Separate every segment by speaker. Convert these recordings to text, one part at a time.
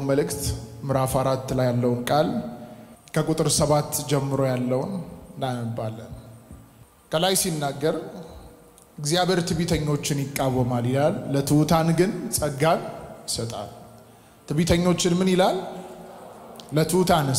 Speaker 1: መልእክት ምዕራፍ አራት ላይ ያለውን ቃል ከቁጥር ሰባት ጀምሮ ያለውን እናነባለን። ከላይ ሲናገር እግዚአብሔር ትዕቢተኞችን ይቃወማል ይላል፣ ለትሑታን ግን ጸጋን ይሰጣል። ትዕቢተኞችን ምን ይላል? ለትሑታንስ?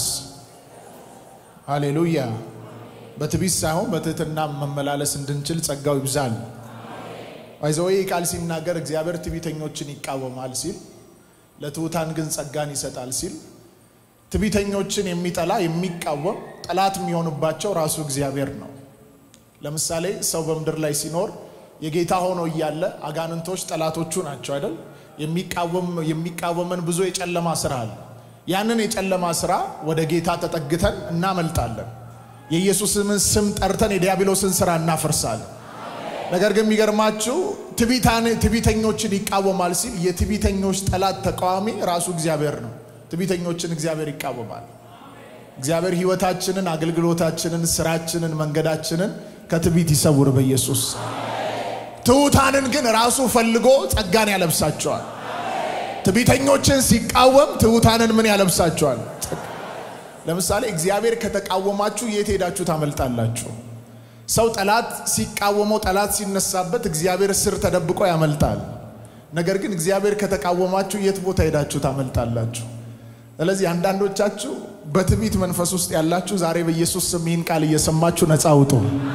Speaker 1: ሃሌሉያ። በትዕቢት ሳይሆን በትህትና መመላለስ እንድንችል ጸጋው ይብዛል። አይዘወይ ቃል ሲናገር እግዚአብሔር ትዕቢተኞችን ይቃወማል ሲል ለትሑታን ግን ጸጋን ይሰጣል ሲል ትዕቢተኞችን የሚጠላ የሚቃወም ጠላት የሚሆንባቸው ራሱ እግዚአብሔር ነው። ለምሳሌ ሰው በምድር ላይ ሲኖር የጌታ ሆኖ እያለ አጋንንቶች ጠላቶቹ ናቸው አይደል? የሚቃወመን ብዙ የጨለማ ስራ አለ። ያንን የጨለማ ስራ ወደ ጌታ ተጠግተን እናመልጣለን። የኢየሱስን ስም ጠርተን የዲያብሎስን ስራ እናፈርሳለን። ነገር ግን የሚገርማችሁ ትዕቢተኞችን ይቃወማል ሲል የትዕቢተኞች ጠላት ተቃዋሚ ራሱ እግዚአብሔር ነው። ትዕቢተኞችን እግዚአብሔር ይቃወማል። እግዚአብሔር ሕይወታችንን፣ አገልግሎታችንን፣ ስራችንን፣ መንገዳችንን ከትዕቢት ይሰውር በኢየሱስ ትሑታንን ግን ራሱ ፈልጎ ጸጋን ያለብሳቸዋል። ትዕቢተኞችን ሲቃወም ትሑታንን ምን ያለብሳቸዋል? ለምሳሌ እግዚአብሔር ከተቃወማችሁ የት ሄዳችሁ ታመልጣላችሁ? ሰው ጠላት ሲቃወመው ጠላት ሲነሳበት እግዚአብሔር ስር ተደብቆ ያመልጣል። ነገር ግን እግዚአብሔር ከተቃወማችሁ የት ቦታ ሄዳችሁ ታመልጣላችሁ? ስለዚህ አንዳንዶቻችሁ በትዕቢት መንፈስ ውስጥ ያላችሁ ዛሬ በኢየሱስ ስም ይህን ቃል እየሰማችሁ ነፃ ውጡ።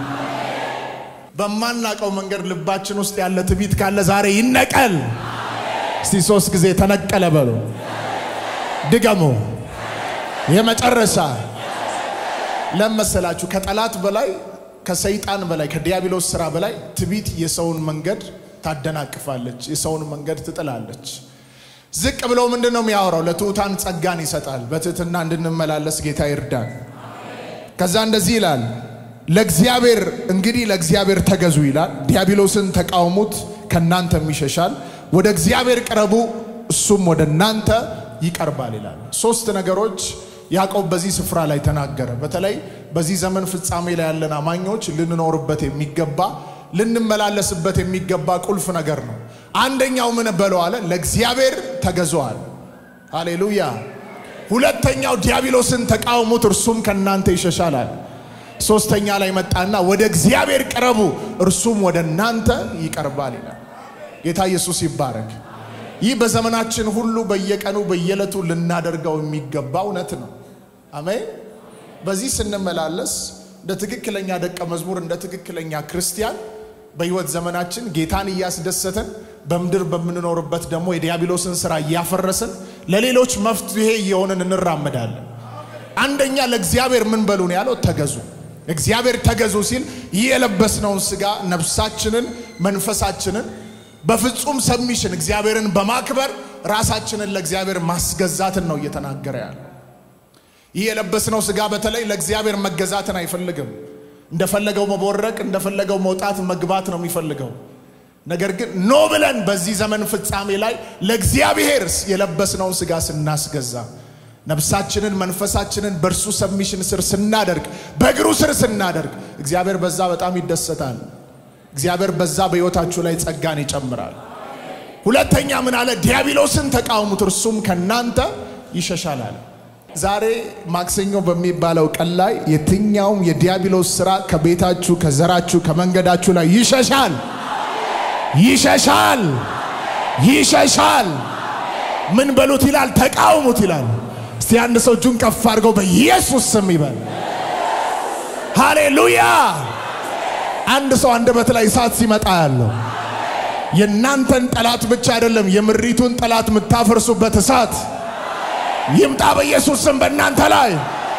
Speaker 1: በማናቀው መንገድ ልባችን ውስጥ ያለ ትዕቢት ካለ ዛሬ ይነቀል። እስቲ ሶስት ጊዜ ተነቀለ በሉ። ድገሙ። የመጨረሻ ለመሰላችሁ ከጠላት በላይ ከሰይጣን በላይ ከዲያብሎስ ስራ በላይ ትዕቢት የሰውን መንገድ ታደናቅፋለች፣ የሰውን መንገድ ትጥላለች። ዝቅ ብሎ ምንድን ነው የሚያወራው? ለትሑታን ጸጋን ይሰጣል። በትህትና እንድንመላለስ ጌታ ይርዳን። ከዛ እንደዚህ ይላል፣ ለእግዚአብሔር እንግዲህ ለእግዚአብሔር ተገዙ ይላል። ዲያብሎስን ተቃውሙት፣ ከእናንተም ይሸሻል። ወደ እግዚአብሔር ቅረቡ፣ እሱም ወደ እናንተ ይቀርባል ይላል። ሶስት ነገሮች ያዕቆብ በዚህ ስፍራ ላይ ተናገረ። በተለይ በዚህ ዘመን ፍጻሜ ላይ ያለን አማኞች ልንኖርበት የሚገባ ልንመላለስበት የሚገባ ቁልፍ ነገር ነው። አንደኛው ምን በለው አለ? ለእግዚአብሔር ተገዙዋል። ሃሌሉያ። ሁለተኛው ዲያብሎስን ተቃውሙት፣ እርሱም ከእናንተ ይሸሻላል። ሶስተኛ ላይ መጣና ወደ እግዚአብሔር ቅረቡ፣ እርሱም ወደ እናንተ ይቀርባል ይላል። ጌታ ኢየሱስ ይባረክ። ይህ በዘመናችን ሁሉ በየቀኑ በየዕለቱ ልናደርገው የሚገባ እውነት ነው። አሜን። በዚህ ስንመላለስ እንደ ትክክለኛ ደቀ መዝሙር እንደ ትክክለኛ ክርስቲያን በሕይወት ዘመናችን ጌታን እያስደሰትን በምድር በምንኖርበት ደግሞ የዲያብሎስን ስራ እያፈረስን ለሌሎች መፍትሄ እየሆንን እንራመዳለን። አንደኛ ለእግዚአብሔር ምን በሉ ነው ያለው? ተገዙ። እግዚአብሔር ተገዙ ሲል ይህ የለበስነውን ስጋ ነፍሳችንን፣ መንፈሳችንን በፍጹም ሰሚሽን እግዚአብሔርን በማክበር ራሳችንን ለእግዚአብሔር ማስገዛትን ነው እየተናገረ ያለ። ይህ የለበስነው ስጋ በተለይ ለእግዚአብሔር መገዛትን አይፈልግም። እንደፈለገው መቦረቅ፣ እንደፈለገው መውጣት መግባት ነው የሚፈልገው። ነገር ግን ኖ ብለን በዚህ ዘመን ፍጻሜ ላይ ለእግዚአብሔር የለበስነውን ስጋ ስናስገዛ ነፍሳችንን መንፈሳችንን በእርሱ ሰሚሽን ስር ስናደርግ በእግሩ ስር ስናደርግ እግዚአብሔር በዛ በጣም ይደሰታል። እግዚአብሔር በዛ በሕይወታችሁ ላይ ጸጋን ይጨምራል። ሁለተኛ ምን አለ? ዲያብሎስን ተቃውሙት እርሱም ከናንተ ይሸሻል አለ። ዛሬ ማክሰኞ በሚባለው ቀን ላይ የትኛውም የዲያብሎስ ስራ ከቤታችሁ፣ ከዘራችሁ፣ ከመንገዳችሁ ላይ ይሸሻል፣ ይሸሻል፣ ይሸሻል። ምን በሉት ይላል? ተቃውሙት ይላል። እስቲ አንድ ሰው እጁን ከፍ አድርገው በኢየሱስ ስም ይበል። ሃሌሉያ። አንድ ሰው አንደበት ላይ እሳት ሲመጣ ያለው የእናንተን ጠላት ብቻ አይደለም የምሪቱን ጠላት የምታፈርሱበት እሳት ይምጣ በኢየሱስ ስም በእናንተ ላይ።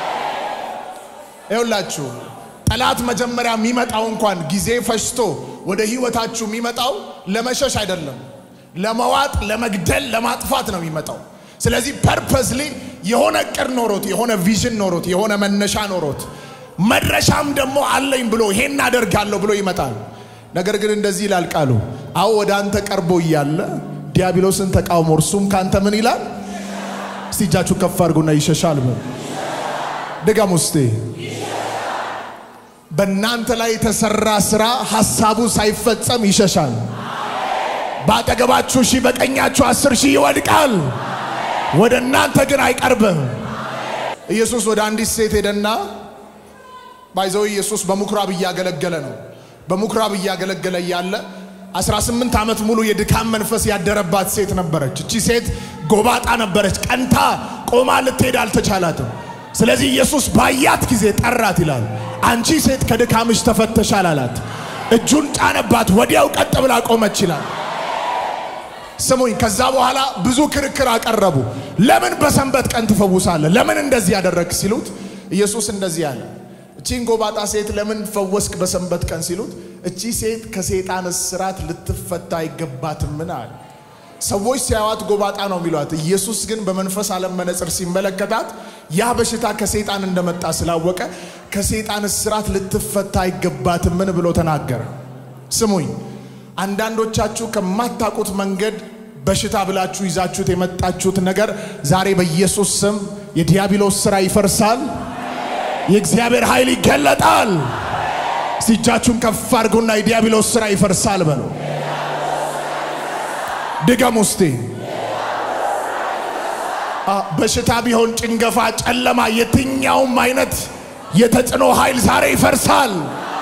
Speaker 1: ይኸውላችሁ ጠላት መጀመሪያ የሚመጣው እንኳን ጊዜ ፈጅቶ ወደ ህይወታችሁ የሚመጣው ለመሸሽ አይደለም፣ ለመዋጥ፣ ለመግደል፣ ለማጥፋት ነው የሚመጣው። ስለዚህ ፐርፐስሊ የሆነ እቅድ ኖሮት የሆነ ቪዥን ኖሮት የሆነ መነሻ ኖሮት መድረሻም ደግሞ አለኝ ብሎ ይሄን አደርጋለሁ ብሎ ይመጣል። ነገር ግን እንደዚህ ይላል ቃሉ፣ አዎ ወደ አንተ ቀርቦ እያለ ዲያብሎስን ተቃውሞ እርሱም ካንተ ምን ይላል? እስቲ እጃችሁ ከፍ አድርጉና ይሸሻል በሉ። ድገም ውስጤ በእናንተ ላይ የተሰራ ስራ ሐሳቡ ሳይፈጸም ይሸሻል። በአጠገባችሁ ሺህ በቀኛችሁ አስር ሺህ ይወድቃል። ወደ እናንተ ግን አይቀርብም። ኢየሱስ ወደ አንዲት ሴት ሄደና ባይዘው ኢየሱስ በምኩራብ እያገለገለ ነው። በምኩራብ እያገለገለ እያለ 18 ዓመት ሙሉ የድካም መንፈስ ያደረባት ሴት ነበረች። እቺ ሴት ጎባጣ ነበረች። ቀንታ ቆማ ልትሄድ አልተቻላትም። ስለዚህ ኢየሱስ ባያት ጊዜ ጠራት ይላል። አንቺ ሴት ከድካምሽ ተፈተሻል አላት። እጁን ጫነባት፣ ወዲያው ቀጥ ብላ ቆመች ይላል። ስሙኝ። ከዛ በኋላ ብዙ ክርክር አቀረቡ። ለምን በሰንበት ቀን ትፈውሳለህ? ለምን እንደዚህ ያደረግ ሲሉት ኢየሱስ እንደዚህ አለ። እቺን ጎባጣ ሴት ለምን ፈወስክ በሰንበት ቀን ሲሉት እቺ ሴት ከሰይጣን እስራት ልትፈታ አይገባትምን አለ። ሰዎች ሲያዋት ጎባጣ ነው የሚሏት። ኢየሱስ ግን በመንፈስ ዓለም መነጽር ሲመለከታት ያ በሽታ ከሰይጣን እንደመጣ ስላወቀ ከሰይጣን እስራት ልትፈታ አይገባትምን ብሎ ተናገረ። ስሙኝ፣ አንዳንዶቻችሁ ከማታውቁት መንገድ በሽታ ብላችሁ ይዛችሁት የመጣችሁት ነገር ዛሬ በኢየሱስ ስም የዲያብሎስ ስራ ይፈርሳል። የእግዚአብሔር ኃይል ይገለጣል። እጃችሁን ከፍ አድርጉና የዲያብሎስ ስራ ይፈርሳል በሉ። ድገም ውስጤ በሽታ ቢሆን ጭንገፋ፣ ጨለማ፣ የትኛውም አይነት የተጽዕኖ ኃይል ዛሬ ይፈርሳል።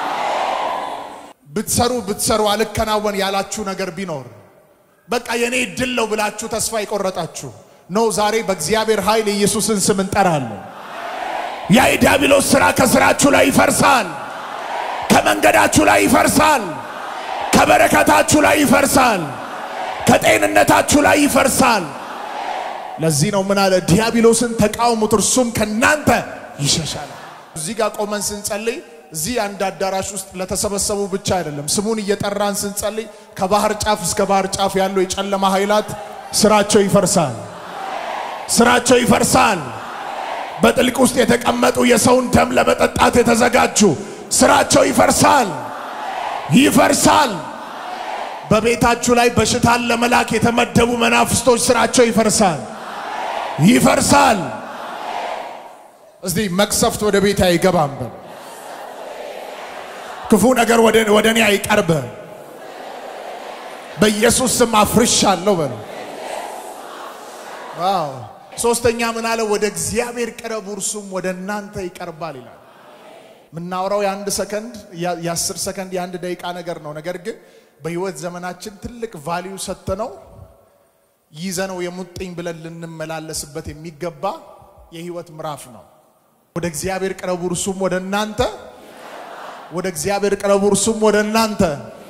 Speaker 1: ብትሰሩ ብትሰሩ አልከናወን ያላችሁ ነገር ቢኖር በቃ የኔ ድል ነው ብላችሁ ተስፋ የቆረጣችሁ ነው። ዛሬ በእግዚአብሔር ኃይል የኢየሱስን ስም እንጠራለን። ያ የዲያብሎስ ሥራ ከስራችሁ ላይ ይፈርሳል። ከመንገዳችሁ ላይ ይፈርሳል። ከበረከታችሁ ላይ ይፈርሳል። ከጤንነታችሁ ላይ ይፈርሳል። ለዚህ ነው ምን አለ? ዲያብሎስን ተቃውሙት እርሱም ከናንተ ይሸሻል። እዚህ ጋር ቆመን ስንጸልይ እዚህ አንድ አዳራሽ ውስጥ ለተሰበሰቡ ብቻ አይደለም፣ ስሙን እየጠራን ስንጸልይ ከባህር ጫፍ እስከ ባህር ጫፍ ያሉ የጨለማ ኃይላት ስራቸው ይፈርሳል። ስራቸው ይፈርሳል። በጥልቅ ውስጥ የተቀመጡ የሰውን ደም ለመጠጣት የተዘጋጁ ስራቸው ይፈርሳል፣ ይፈርሳል። በቤታችሁ ላይ በሽታን ለመላክ የተመደቡ መናፍስቶች ስራቸው ይፈርሳል፣ ይፈርሳል። እስቲ መቅሰፍት ወደ ቤት አይገባም በል። ክፉ ነገር ወደ እኔ አይቀርብም። በኢየሱስ ስም አፍርሻለሁ በል። ዋው! ሶስተኛ ምን አለ? ወደ እግዚአብሔር ቅረቡ እርሱም ወደ እናንተ ይቀርባል ይላል። የምናወራው የአንድ ሰከንድ የአስር ሰከንድ የአንድ ደቂቃ ነገር ነው። ነገር ግን በህይወት ዘመናችን ትልቅ ቫሊዩ ሰጥተነው ይዘነው የሙጥኝ ብለን ልንመላለስበት የሚገባ የህይወት ምዕራፍ ነው። ወደ እግዚአብሔር ቅረቡ እርሱም ወደ እናንተ ወደ እግዚአብሔር ቅረቡ እርሱም ወደ እናንተ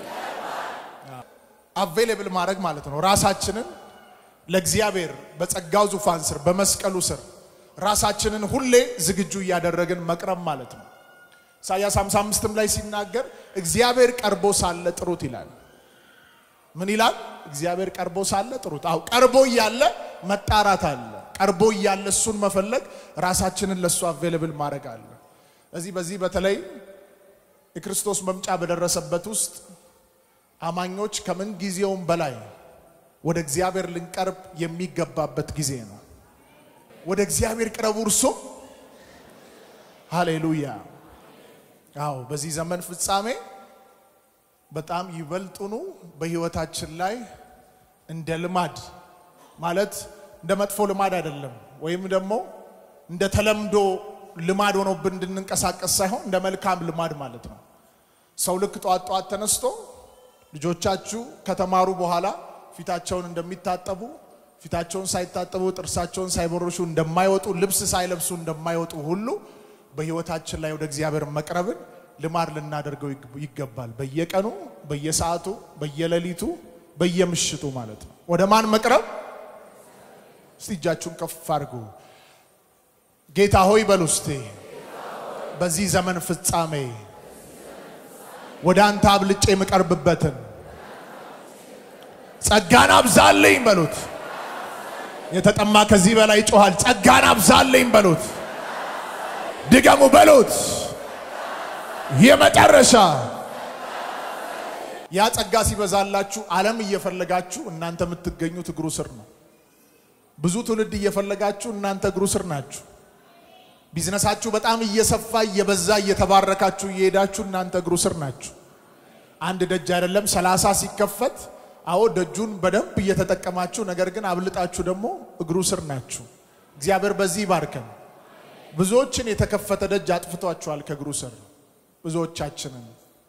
Speaker 1: አቬሌብል ማድረግ ማለት ነው። ራሳችንን ለእግዚአብሔር በጸጋው ዙፋን ስር በመስቀሉ ስር ራሳችንን ሁሌ ዝግጁ እያደረግን መቅረብ ማለት ነው። ኢሳያስ 55ም ላይ ሲናገር እግዚአብሔር ቀርቦ ሳለ ጥሩት ይላል። ምን ይላል? እግዚአብሔር ቀርቦ ሳለ ጥሩት። አው ቀርቦ እያለ መጣራት አለ። ቀርቦ እያለ እሱን መፈለግ፣ ራሳችንን ለእሱ አቬሌብል ማድረግ አለ። እዚህ በዚህ በተለይ የክርስቶስ መምጫ በደረሰበት ውስጥ አማኞች ከምን ጊዜውም በላይ ወደ እግዚአብሔር ልንቀርብ የሚገባበት ጊዜ ነው። ወደ እግዚአብሔር ቅረቡ እርሱም ሃሌሉያ። አዎ በዚህ ዘመን ፍጻሜ በጣም ይበልጡኑ በህይወታችን ላይ እንደ ልማድ ማለት እንደ መጥፎ ልማድ አይደለም፣ ወይም ደግሞ እንደ ተለምዶ ልማድ ሆኖብን እንድንንቀሳቀስ ሳይሆን እንደ መልካም ልማድ ማለት ነው። ሰው ልክ ጧት ጧት ተነስቶ ልጆቻችሁ ከተማሩ በኋላ ፊታቸውን እንደሚታጠቡ ፊታቸውን ሳይታጠቡ ጥርሳቸውን ሳይቦርሹ እንደማይወጡ ልብስ ሳይለብሱ እንደማይወጡ ሁሉ በህይወታችን ላይ ወደ እግዚአብሔር መቅረብን ልማድ ልናደርገው ይገባል። በየቀኑ፣ በየሰዓቱ፣ በየሌሊቱ፣ በየምሽቱ ማለት ነው። ወደ ማን መቅረብ? እስቲ እጃችሁን ከፍ አድርጉ። ጌታ ሆይ በሉ እስቲ። በዚህ ዘመን ፍጻሜ ወደ አንተ አብልጬ የምቀርብበትን ጸጋን አብዛልኝ በሉት። የተጠማ ከዚህ በላይ ይጮሃል። ጸጋን አብዛልኝ በሉት። ድገሙ በሉት። የመጨረሻ ያ ጸጋ ሲበዛላችሁ ዓለም እየፈለጋችሁ እናንተ የምትገኙት እግሩ ስር ነው። ብዙ ትውልድ እየፈለጋችሁ እናንተ እግሩ ስር ናችሁ። ቢዝነሳችሁ በጣም እየሰፋ እየበዛ እየተባረካችሁ እየሄዳችሁ እናንተ እግሩ ስር ናችሁ። አንድ ደጅ አይደለም ሰላሳ ሲከፈት አዎ ደጁን በደንብ እየተጠቀማችሁ ነገር ግን አብልጣችሁ ደግሞ እግሩ ስር ናችሁ። እግዚአብሔር በዚህ ይባርከን። ብዙዎችን የተከፈተ ደጅ አጥፍቷቸዋል ከእግሩ ስር ብዙዎቻችንን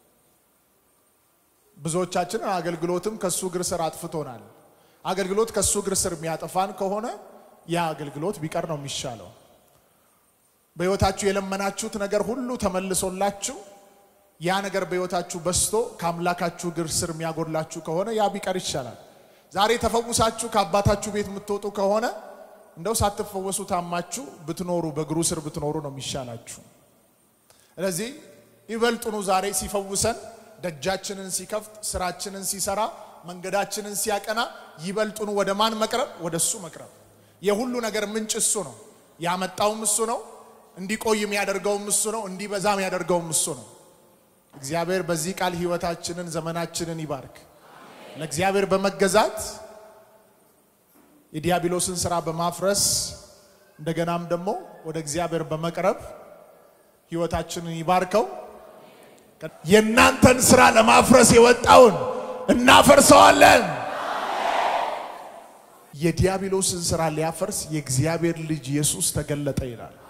Speaker 1: ብዙዎቻችንን አገልግሎትም ከሱ እግር ስር አጥፍቶናል። አገልግሎት ከሱ እግር ስር የሚያጠፋን ከሆነ ያ አገልግሎት ቢቀር ነው የሚሻለው። በሕይወታችሁ የለመናችሁት ነገር ሁሉ ተመልሶላችሁ ያ ነገር በሕይወታችሁ በስቶ ከአምላካችሁ እግር ስር የሚያጎድላችሁ ከሆነ ያ ቢቀር ይሻላል። ዛሬ ተፈውሳችሁ ከአባታችሁ ቤት የምትወጡ ከሆነ እንደው ሳትፈወሱ ታማችሁ ብትኖሩ በእግሩ ስር ብትኖሩ ነው የሚሻላችሁ። ስለዚህ ይበልጡኑ ዛሬ ሲፈውሰን ደጃችንን ሲከፍት ስራችንን ሲሰራ መንገዳችንን ሲያቀና ይበልጡኑ ወደ ማን መቅረብ? ወደ እሱ መቅረብ። የሁሉ ነገር ምንጭ እሱ ነው። ያመጣውም እሱ ነው። እንዲቆይ የሚያደርገውም እሱ ነው። እንዲበዛ የሚያደርገውም እሱ ነው። እግዚአብሔር በዚህ ቃል ህይወታችንን ዘመናችንን ይባርክ። ለእግዚአብሔር በመገዛት የዲያብሎስን ስራ በማፍረስ እንደገናም ደግሞ ወደ እግዚአብሔር በመቅረብ ህይወታችንን ይባርከው። የእናንተን ስራ ለማፍረስ የወጣውን እናፈርሰዋለን። የዲያብሎስን ስራ ሊያፈርስ የእግዚአብሔር ልጅ ኢየሱስ ተገለጠ ይላል።